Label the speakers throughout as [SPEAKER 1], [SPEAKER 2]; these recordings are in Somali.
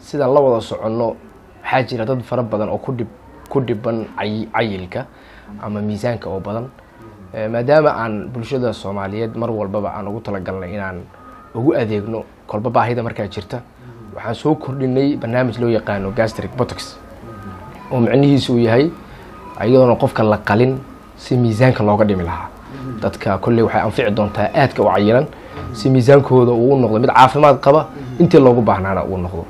[SPEAKER 1] sidaan la wada soconno waxaa jira dad fara badan oo ku dhib ku dhiban cay- cayilka ama miisaanka oo badan Eh, maadaama aan bulshada soomaaliyeed mar walbaba aan ugu talagalnay inaan ugu adeegno kolba baahida markaa jirta waxaan soo kordhinay barnaamij loo yaqaano gastric botox oo micnihiisu uu yahay iyadoona qofka la qalin si miisaanka looga dhimi lahaa dadka kolley waxay anfici doontaa aadka u cayilan si miisaankooda uu u noqdo mid caafimaad qaba intii loogu baahnaana uu noqdo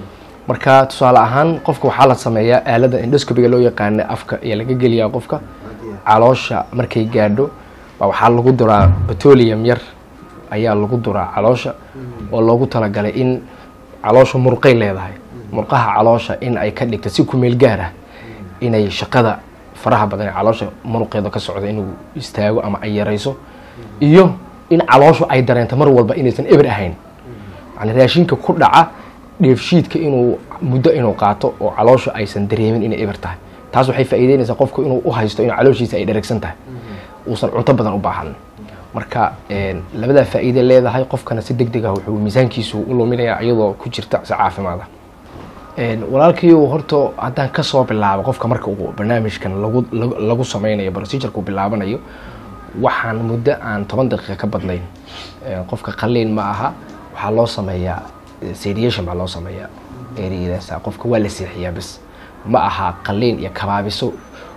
[SPEAKER 1] marka tusaale ahaan qofka waxaa la sameeyaa aalada endoscopiga loo yaqaana afka ayaa laga geliyaa qofka caloosha markay gaadho baa waxaa lagu duraa petroleum yar ayaa lagu duraa caloosha oo loogu talagalay in caloosha murqay leedahay murqaha caloosha in ay ka dhigto si kumeel gaar ah inay shaqada faraha badan ee caloosha muruqeeda ka socda inuu istaago ama ay yarayso iyo in calooshu ay dareento mar walba inaysan eber ahayn yani raashinka ku dhaca dheefshiidka inuu muddo inuu qaato oo caloosha aysan dareemin inay eber tahay taas waxay faa'iideynaysaa qofku inuu u haysto in calooshiisa ay dheregsan tahay uusan cunto badan u baahan marka een, labadaa faa'iide leedahay qofkana si deg deg ah wuxuu miisaankiisu u luminayaa iyadoo ku jirta si caafimaad ah Een, walaalkiiu horta haddaan kasoo bilaabo qofka marka uu barnaamijkan lagu lagu- lagu sameynayo procedureka uu bilaabanayo waxaan muddo aan toban daqiiqa ka badnayn Een, qofka qaliin ma aha waxaa loo sameeyaa eh, sedation baa loo sameeyaa ereyadaasa qofka waa la seexiyaa bas ma aha qaliin iyo kabaabiso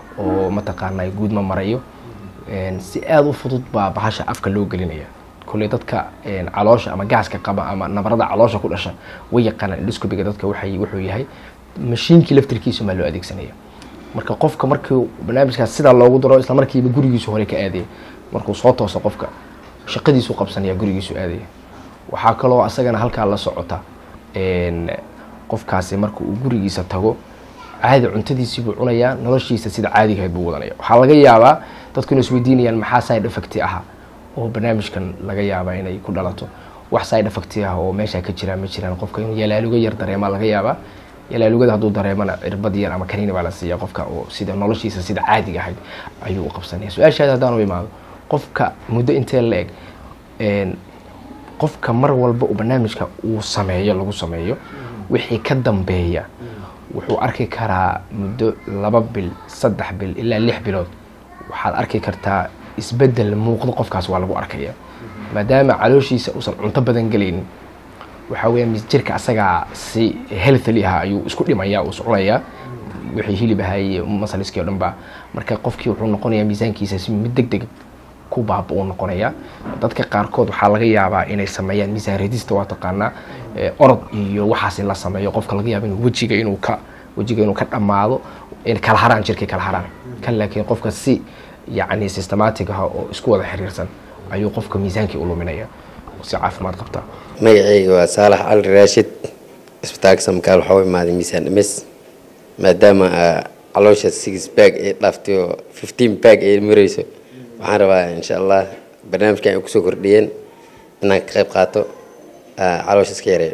[SPEAKER 1] oo mataqaanaa guud ma marayo Een, si aada u fudud baa bahasha afka loo gelinaya kolley dadka een, caloosha ama gaaska qaba ama nabarada caloosha ku dhasha way yaqaanaan endoscopiga dadka waxay wuxuu yahay mashiinkii laftirkiisa maa loo adeegsanaya marka qofka markii barnaamijkaas sidaa loogu daro isla markiiba gurigiisu hore ka aadaya markuu soo tooso qofka shaqadiisu qabsanaya gurigiisu aadaya waxaa kaloo asagana halkaa la socota een, qofkaasi marka uu gurigiisa tago caadi cuntadiisii buu cunayaa noloshiisa sida caadigahayd buu wadanaya waxaa laga yaabaa dadku inay isweydiinayaan maxaa side effect ah oo barnaamijkan laga yaabaa inay ku dhalato wax side effect ah oo meesha ka jira ma jiraan qofka inuu yalaaluga yar dareemaa laga yaabaa yalaalugada hadduu dareemana cirbad yar ama kaniini baa la siiya qofka oo sida noloshiisa sida caadiga ahayd ayuu u qabsanaya su-aashaada haddaan u imaado qofka muddo intee la eg een, qofka mar walba uu barnaamijka uu sameeyo lagu sameeyo wixii ka dambeeya wuxuu arki karaa muddo laba bil saddex bil ilaa lix bilood waxaad arki kartaa isbedel muuqdo qofkaas waa lagu arkaya maadaama calooshiisa uusan cunto badan gelaynin waxaa weya jirka asagaa si healthily ah ayuu isku dhimaya uu iscunayaa wixii hilib ahaa iyo masaliskii o dhan ba marka qofkii wuxuu noqonayaa miisaankiisa si mid deg deg ku baaba uu noqonayaa dadka qaarkood waxaa laga yaabaa inay sameeyaan miisaan redista waa taqaanaa eh, orod iyo waxaas in la sameeyo qofka laga yaaba inuu wejiga inuu ka wejiga inuu ka dhammaado in kala haraan jirkay kala haraan kan laakiin qofka si yacni systematic ah oo isku wada xiriirsan ayuu qofka miisaankii u luminaya oo si caafimaad qabta
[SPEAKER 2] magacayga waa saalax cali raashid isbitaalka samakaal waxaa u imaaday miisaan dhimis maadaama aa caloosha six bag ay dhaaftay oo fifteen bag ay marayso waxaan rabaa insha allah barnaamijkan ay kusoo kordhiyeen inaan ka qayb qaato aa caloosha iska yareeyo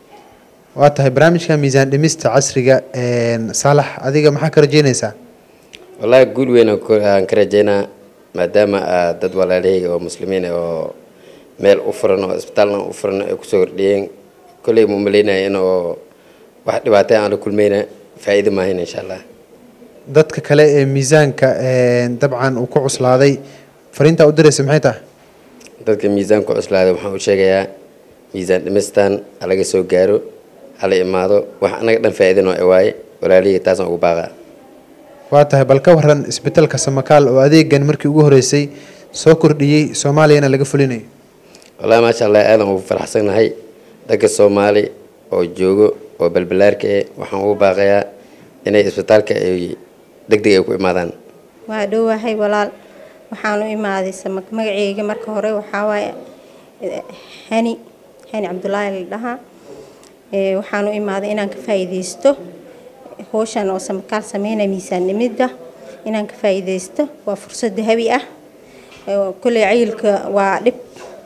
[SPEAKER 3] waa tahay barnaamijka miisaan dhimista casriga een, saalax adiga maxaa ka rajeynaysaa
[SPEAKER 2] wallaahi guul weyn aan ku- aan ka rajeynaa maadaama aa dad walaalahayga oo muslimiin ah oo meel u furan oo isbitaalna u furan ay kusoo kordhiyeen kolley ma umaleynaya in oo wax dhibaatay aan la kulmayna faa'iido maahayn insha allah
[SPEAKER 3] dadka kale ee miisaanka een, dabcan uu ku cuslaaday fariintaa u diraysa maxay tahay
[SPEAKER 2] dadka miisaanku cuslaaday waxaan u sheegayaa miisaan dhimistan halaga soo gaaro hala imaado wax anaga dhan faa'iidano ay waaye walaalihii taasaan ugu baaqaa
[SPEAKER 3] waa tahay bal ka waran isbitaalka samakaal oo adeegan markii ugu horeysay soo kordhiyey soomaaliyana laga fulinayo
[SPEAKER 2] wallahi maasha allah aadan ugu faraxsannahay dadka soomaali oo joogo oo balbalaarka eh waxaan ugu baaqayaa inay isbitaalka ay deg deg ay ku imaadaan
[SPEAKER 4] waa dhowahay walaal waxaan u imaaday sama magaceyga marka hore waxaa waaye eh, hani hani cabdulaahi la dhahaa Eh, waxaan u imaaday inaan ka faa'iidaysto howshan oo samakaal sameynaya miisaan dhimidda inaan ka faa'iidaysto waa fursad dahabi ah Eh, kolley cayilka waa dhib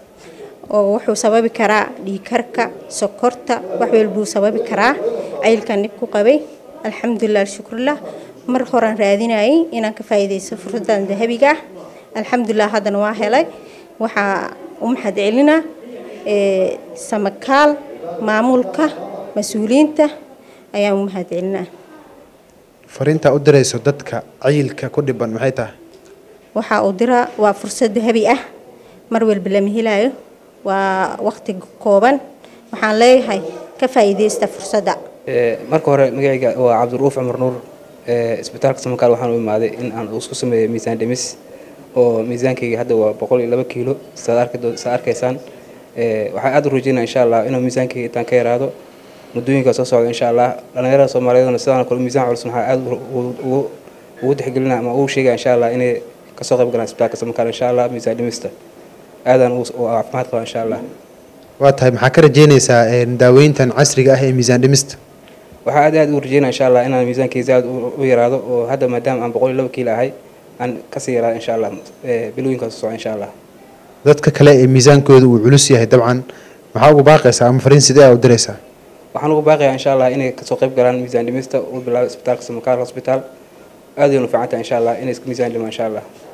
[SPEAKER 4] oo wuxuu sababi karaa dhiigkarka sokorta wax walbuu sababi karaa cayilkan dhib ku qabay alxamdulilah alshukrulah mar horaan raadinayay inaan ka faa'iidaysto fursadan dahabiga ah alxamdulilah haddana waa helay waxaa u mahad celinaa eh, samakaal maamulka mas-uuliyiinta ayaan u mahadcelinaa
[SPEAKER 3] fariintaa u dirayso dadka cayilka ku dhiban maxay tahay
[SPEAKER 4] waxaa uu diraa waa fursad dahabi ah mar walba lama helaayo waa waqti kooban waxaan leeyahay ka faa'iidaysta fursadda
[SPEAKER 5] marka hore magacayga waa cabdiruuf cumar nuur isbitaalka samakaal waxaan u imaaday in aan isku sameeyo miisaan dhimis oo miisaankayga hadda waa boqol iyo laba kiilo saad arkaysaan waxaan aada u rajeynaa insha allah inuu miisaankayga intaan ka yaraado muddooyinka soo socda insha allah dhallinyarada soomaaliyeedna sidaan kale miisaan culus waxaa aada ugu tixgelina ama ugu sheegaya insha allah inay kasoo qayb galaan isbitaalka samakaal insha allah miisaan dhimista aadaan u caafimaad qaba insha allah
[SPEAKER 3] waa tahay maxaa ka rajeynaysaa daaweyntan casriga ah ee miisaan dhimista
[SPEAKER 5] waxaa aad aad u rajeynaa insha allah inaan miisaankayga aad u yaraado oo hadda maadaama aan boqol iyo laba kiilo ahay aan kasii yaraado insha allah bilooyinkaas soo socda insha allah
[SPEAKER 3] dadka kale ee miisaankooda uu culus yahay dabcan maxaa ugu baaqaysaa ama fariin sidee aa u diraysaa
[SPEAKER 5] waxaan ugu baaqayaa insha allah inay kasoo qayb galaan miisaan dhimista u bilaabo isbitaalka samakaal hosbitaal aad ayay u fiican tahay insha allah inay miisaan dhimaan insha allah